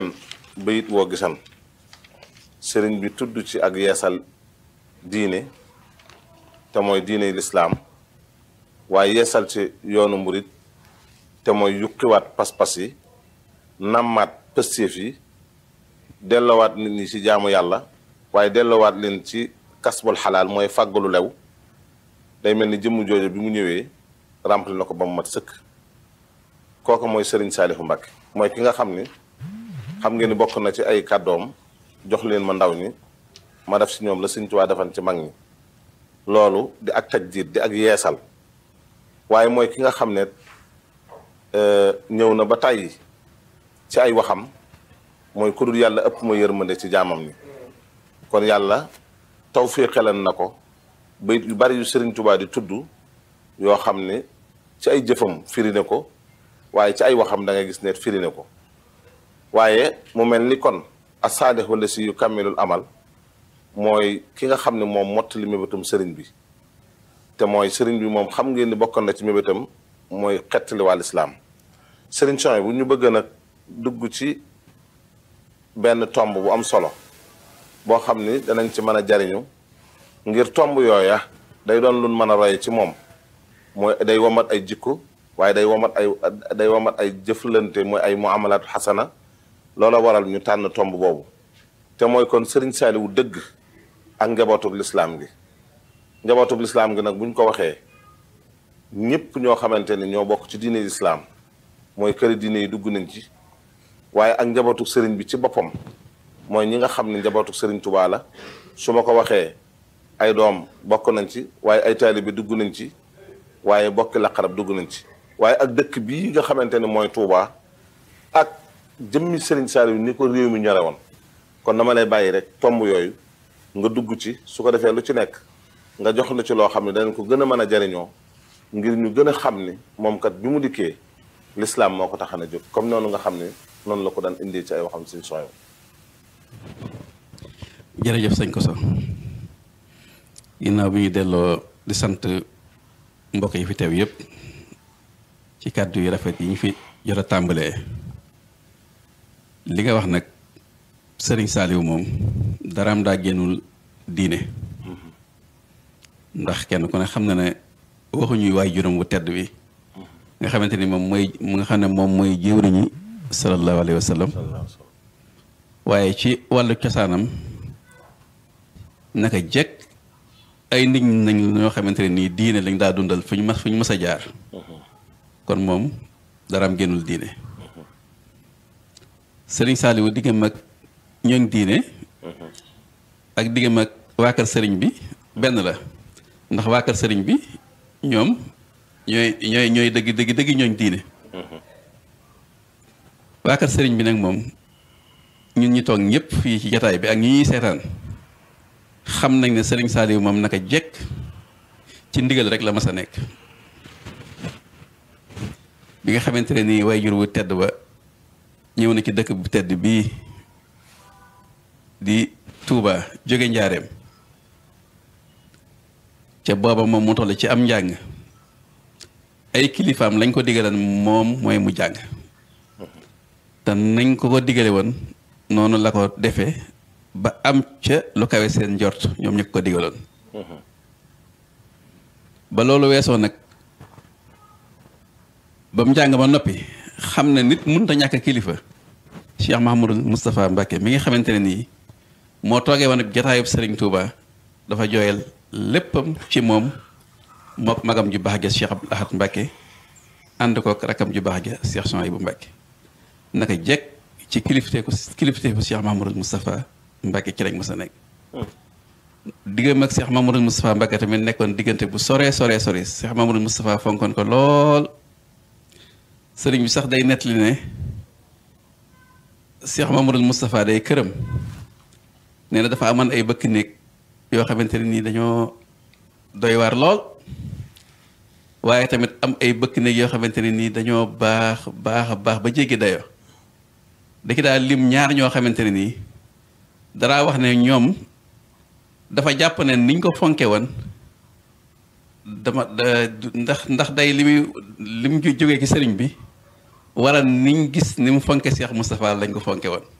bayit woo gisan sëriñ bi tudd ci ak yeesal diine te mooy diine lislaam waaye yeesal ci yoonu murit te mooy yukkiwaat pas-pas yi nammaat pëstéef yi delloowaat nit ñi ci jaamu yàlla waaye delloowaat leen ci kasbul xalaal mooy fàggalu lew day mel ni jëmm jooju bi mu ñëwee rempli na ko ba mu mat sëkk kooku mooy sëriñ Saalihu Mbàkke mooy ki nga xam ni xam ngeen ni bokk na ci ay kàddoom jox leen ma ndaw ñi ma def si ñoom la Sëriñ Tuubaa defan ci mag ñi loolu di ak tajdiid di ak yeesal waaye mooy ki nga xam ne ñëw na ba tàyyi ci ay waxam mooy ku dul yàlla ëpp ma yërmande ci jaamam ni kon yàlla tawféexalan na ko bayit yu bari yu Sëriñ Tuubaa di tudd yoo xam ne ci ay jëfam firi ne ko waaye ci ay waxam da ngay gis ne firi ne ko waaye mu mel ni kon asaalix wala si yu kammilul amal mooy ki nga xam ne moom mottali mébétam sëriñ bi te mooy sëriñ bi moom xam ngeen ni bokkoon na ci mébétam mooy xettali wàll islaam sëriñ Soy bu ñu bëgg nag dugg ci benn tomb bu am solo boo xam ni danañ ci mën a jariñu ngir tomb yooya day doon luñ mën a roye ci moom mooy day womat ay jikko waaye day womat ay day womat ay jëflante mooy ay muamalaatu xasana loola waral ñu tànn tomb boobu te mooy kon sëriñ Saaliwu dëgg ak njabootug lislaam gi njabootug lislaam gi nag buñ ko waxee ñëpp ñoo xamante ni ñoo bokk ci diine lislaam mooy këri diine yi dugg nañ ci waaye ak njabootug sëriñ bi ci boppam mooy ñi nga xam ne njabootug sëriñ Tuubaa la su ma ko waxee ay doom bokk nañ ci waaye ay taalibe dugg nañ ci waaye bokki laqarab dugg nañ ci waaye ak dëkk bii nga xamante ne mooy Tuubaa ak jëmmi sëriñ Saaliw ni ko réew mi ñore woon kon dama lay bàyyi rek tomb yooyu nga dugg ci su ko defee lu ci nekk nga jox na ci loo xam ne danañ ko gën a mën a jariñoo ngir ñu gën a xam ni moom kat bi mu dikkee lislaam moo ko tax a jóg comme noonu nga xam ne noonu la ko daan indee ci ay waxam suñ sooy jërëjëf sëñ Koso ginnaaw bi ñu delloo di sant mbokk yi fi teew yépp ci kàddu yu rafet yi ñu fi jot a tàmbalee li nga wax nag sëriñ Saaliw moom daraam daa génnul diine ndax kenn ku ne xam na ne waxuñuy waay juróom bu tedd bi nga xamante ni moom mooy mu nga xam ne moom mooy jëwriñu sallallahu alayhi wa sallam waaye ci wàllu cosaanam naka jekk ay nit nañ ñoo xamante ne nii diine lañ daa dundal fu ñu mas fu ñu mës a jaar kon moom daraam génnul diine sëriñ Saaliwu diggam ak ñooñ diine ak diggam ak waa kër sëriñ bi benn la ndax waa kër sëriñ bi ñoom ñooy ñooy ñooy dëgg dëgg dëgg ñooñ diine waa kër sëriñ bi nag moom ñun ñi toog ñëpp fii ci jataay bi ak ñi ñuy seetaan xam nañ ne sëriñ Saaliwu moom naka jekk ci ndigal rek la mas a nekk bi nga xamante ne nii way jur wu tedd ba ñëw na ci dëkk bu tedd bii di Touba jóge njaareem ca booba moom mu toll ci am njàng ay kilifaam lañ ko digalan moom mooy mu jàng te nañ ko ko digale woon noonu la ko defee ba am ca lu kawe seen njort ñoom ñu ko digaloon ba loolu weesoo nag ba mu njàng ba noppi xam ne nit mënut a ñàkk kilifa Cheikh Mahamadou Moustapha Mbacke mi nga xamante ne nii moo toogee woon ak jataayub Serigne Touba dafa jooyal léppam ci moom mook magam ju baax ja Cheikh Abdou Ahad Mbacke ànd kook rakam ju baax ja Cheikh Souhaïbou Mbacke naka jekk ci kilifteeku kilifteeku Cheikh Mahamadou Moustapha Mbacke ci lañ mës a nekk. diggam ak Cheikh Mahamadou Moustapha Mbacke tamit nekkoon diggante bu soree soree sore Cheikh Mahamadou Moustapha fonkoon ko lool. sëriñ bi sax day nettali ne Cheikh Mamadou Moustapha day këram nee na dafa amoon ay bëkk néeg yoo xamante ne nii dañoo doy waar lool waaye tamit am ay bëkk néeg yoo xamante ne nii dañoo baax baax baax ba jéggi dayoo da ki daal lim ñaar ñoo xamante ne nii daraa wax ne ñoom dafa jàpp ne niñ ko fonke woon dama ndax ndax day li muy li mu jógee ci sëriñ bi wala niñ gis ni mu fonke Cheikh Moustapha lañ ko fonke woon